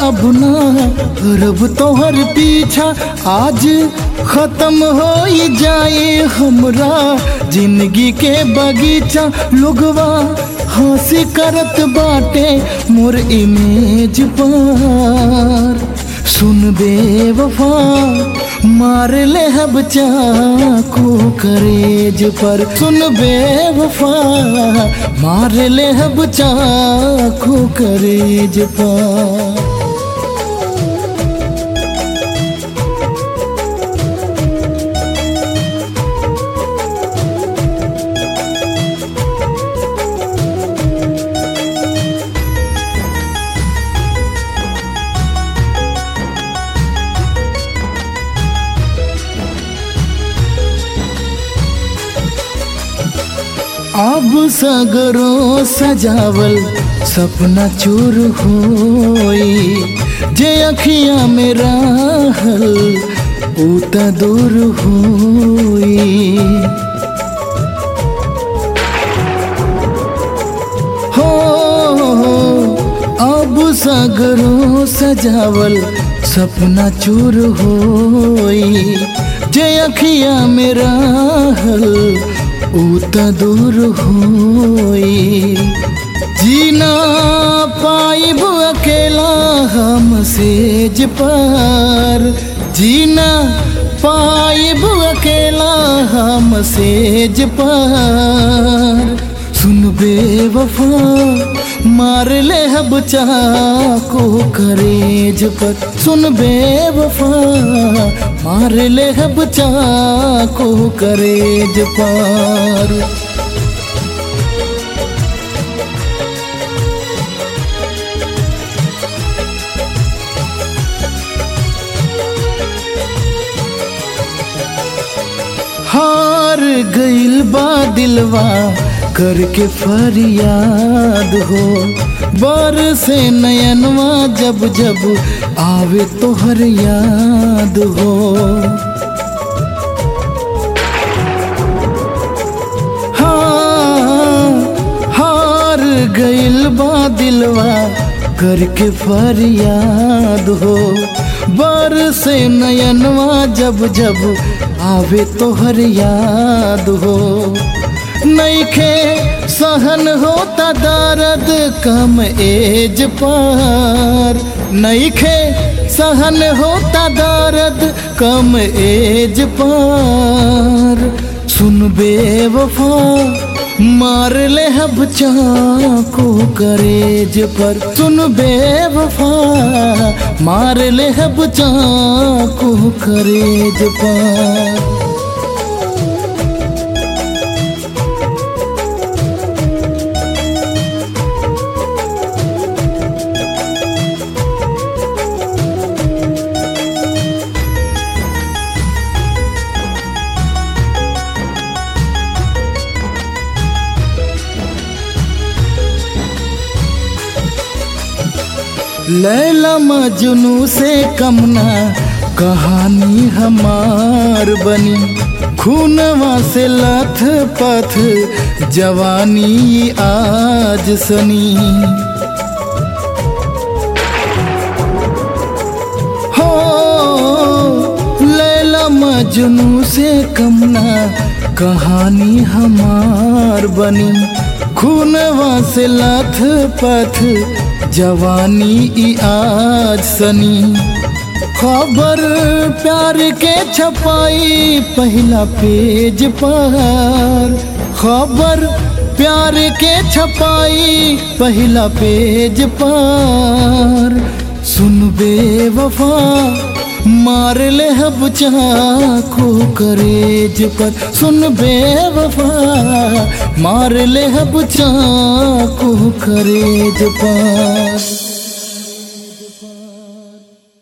अब ना रब तोहर पीछा आज खत्म हो जाए हमरा जिंदगी के बगीचा लोगवा हंसी करत बाटे मोर इमेज पर सुन बेवफा मार ले हब चाकू करेज पर सुन बेवफा मार ले हब चाकू करेज पर अब सगरो सजावल सपना चूर होई जे अखिया में रहल ऊ त दूर होई हो अब सगरो सजावल सपना चूर होई जे अखिया में रहल ऊ त दूर होई जीना पाइब अकेला हम सेज पर जीना पाइब अकेला हम सेज पर सुन बेवफा मार ले हब चाको करेज पर सुन बेवफा मार ले हब चाको करेज पर हार गइल बा दिलवा करके फरियाद हो बर से नयनवा जब जब आवे तोहर याद हो हाँ हार गइल बा दिलवा करके फरियाद हो बर से नयनवा जब जब आवे तोहर याद हो नईखे सहन होता दर्द कम एज पर नईखे सहन होता दर्द कम एज पर सुन बेवफा मार ले हब चाको करेज पर सुन बेवफा मार ले हब चाको करेज पर लैला मजनू से कमना कहानी हमार बनी खूनवा से लथ पथ जवानी आज सनी हो लैला मजनू से कमना कहानी हमार बनी खूनवा से लथ पथ जवानी ई आज सनी खबर प्यार के छपाई पहला पेज पर खबर प्यार के छपाई पहला पेज पर सुन बेवफा मार ले हब चाको करेज पर सुन बेवफा मार ले हब चाको करेज पर